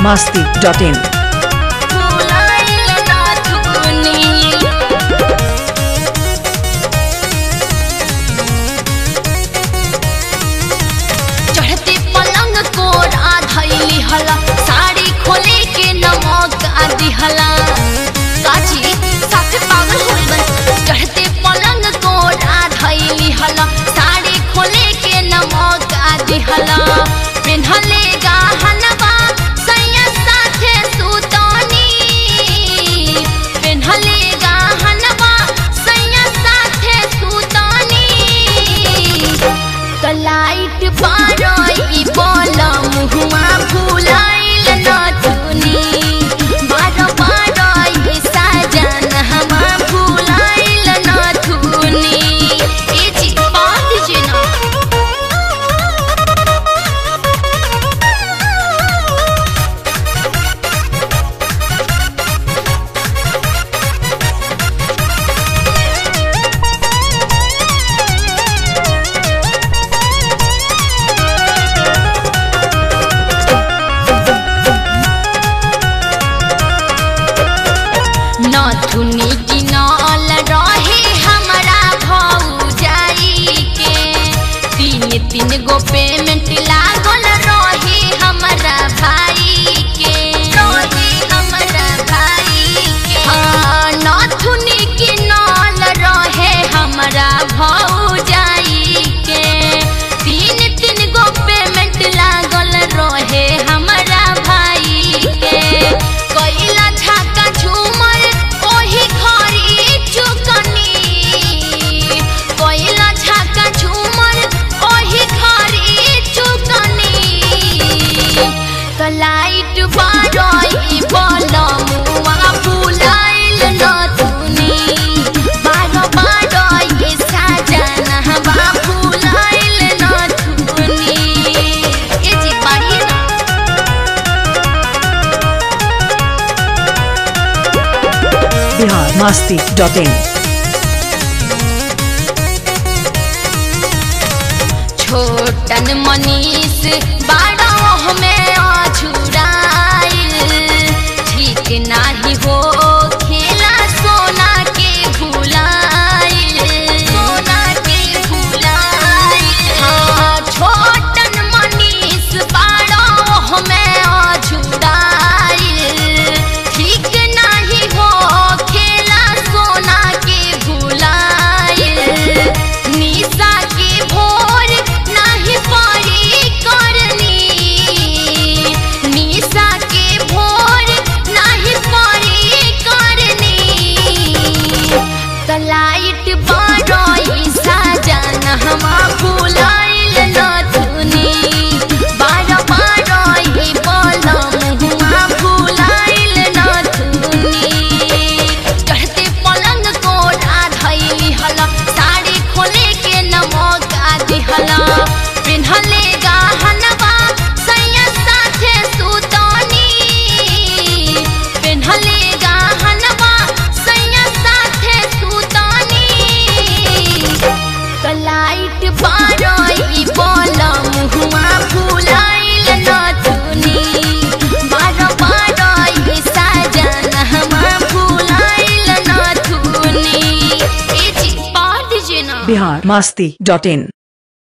biharmasti.in भुलाइल ना थुनी चढ़ते पलंग को राधैली हला साड़ी खोले के नमक आदि हला काची साथे पागल होइल बन चढ़ते पलंग को राधैली हला साड़ी खोले के नमक आदि हला पिन्हले गहनवा सैया साथे सुतनी पिन्हले गहनवा सैया साथे सुतनी कलाइट बारई बोला मुहुआ फुलाइल नथुनी बार बारई साजन हमा फुलाइल नथुनी ए जी बात जे ना नथुनी किनल रहे हमरा भौजाई के तीन तीन गो पेमेंट लागल रहे हमरा भाई के रहे हमरा भाई के हाँ नथुनी किनल रहे हमरा भौजाई के तीन तीन गो पेमेंट लागल रहे हमरा भाई के कैला झाका झूमर ओही घरी चुकनी कैला झाका झूमर ओही घरी चुकनी कलाइट बारई बलमुआ फुलाइल नथुनी बार बारई साजन हवा फुलाइल नथुनी ए जी बाड़ी ना biharmasti.in छोटन मनीष बारह में अछुराइल ठीक नाही हो खेला सोना के भुलाइल सोना के भुलाइल हाँ छोटन मनीष बारह में अछुराइल ठीक नाही हो खेला सोना के भुलाइल निशा के भोर नाही पड़ी करनी निशा के भोर नाही पड़ी करनी कलाइट बारई साजन हमा फुलाइल नथुनी बार बारई बलम हुआ फुलाइल नथुनी चढ़ते पलंग को राधैली हला साड़ी खोले के नमक आदि हला पिन्हले गहनवा सैया साथे सुतनी पिन्हले गहनवा सैया साथे सुतनी कलाइट बारई बलम हुआ फुलाइल नथुनी बार बारई साजन हमा फुलाइल नथुनी ए जी बात जे ना biharmasti.in